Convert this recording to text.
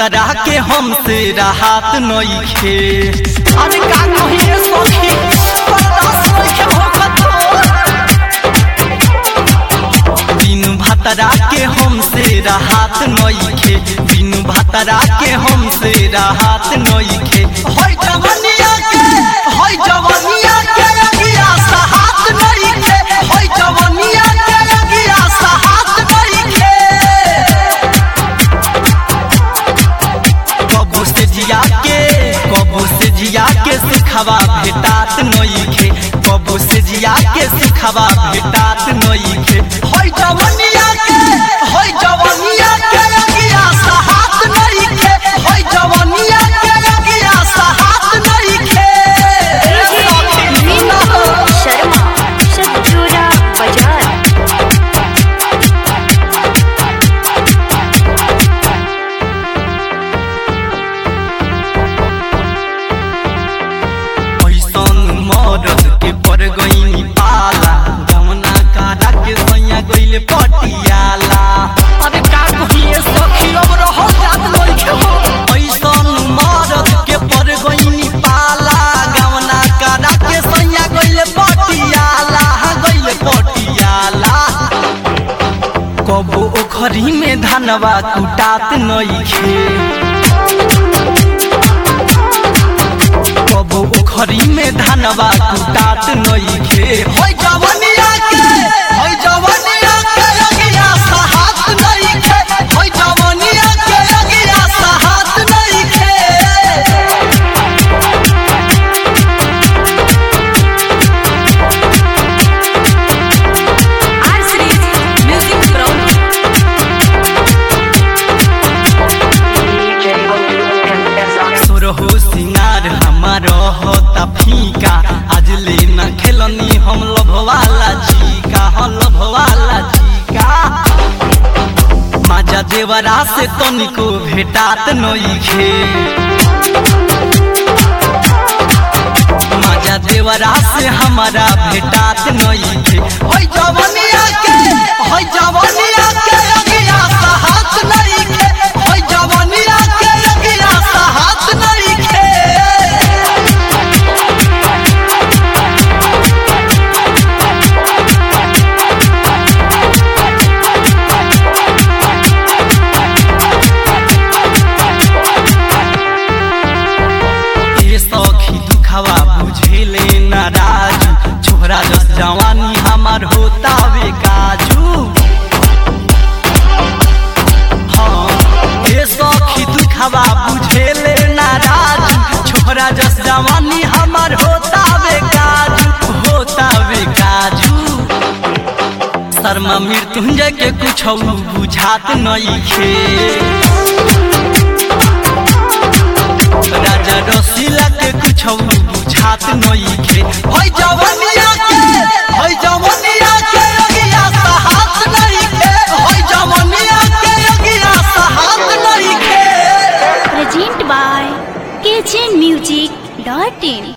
भतरा के हमसे राहत नइखे अरे का कहिए सखी बर्दाश्त नइखे होखत बिनु भतरा के हमसे राहत नइखे बिनु भतरा के हमसे राहत नइखे होय जवनिया के होय जवनिया के अगिया साहत नइखे होय जवनिया के अगिया साहत नइखे कबू से जिया के कबू से जिया के सिखवा भेटात नइखे कबू से जिया के सिखवा भेटात नइखे होय जवनिया के होय जवनिया के अगिया साहत नइखे होय जवनिया के अगिया साहत नइखे शर्मा शत्रुरा बाजार ऐसन मरद के पर गईनी पाला जमुना कारा के सैया गईले पटियाला अरे का कहिए सखी अब रह जात लइखे हो ऐसन मरद के पर गईनी पाला जमुना कारा के सैया गईले पटियाला गईले पटियाला कबो ओखरी में धनवा कुटात नइखे कबो उखरी में धनवा कुटात नइखे होय जवनिया के होय जवनिया के अगिया साहत नइखे होय जवनिया के अगिया साहत नइखे आर सीरीज म्यूजिक फ्रॉम सुरहो सिंगार हमार होता फीका आज ले न खेलनी हम लभवाला चीका हम लभवाला चीका माजा देवरा से तनिको भेटात नइखे माजा देवरा से हमारा भेटात नइखे होय जवनिया के होय जवनिया के अगिया साहत नइखे होय जवनिया के अगिया साहत नइखे ए सखी दुखवा बुझेले नाराज छोरा जस जवानी हमार होता वे काजू हाँ ए सखी दुखवा बुझेले नाराज छोरा जस जवानी हमार होता वे काजू होता वे काजू शर्मा मृत्युंजय के कुछ बुझात नइखे राजा रसीला के कुछ बुझात नइखे होय जवनिया के होय जवनिया के अगिया साहत नइखे होय जवनिया के अगिया साहत नइखे present by KJ music dot in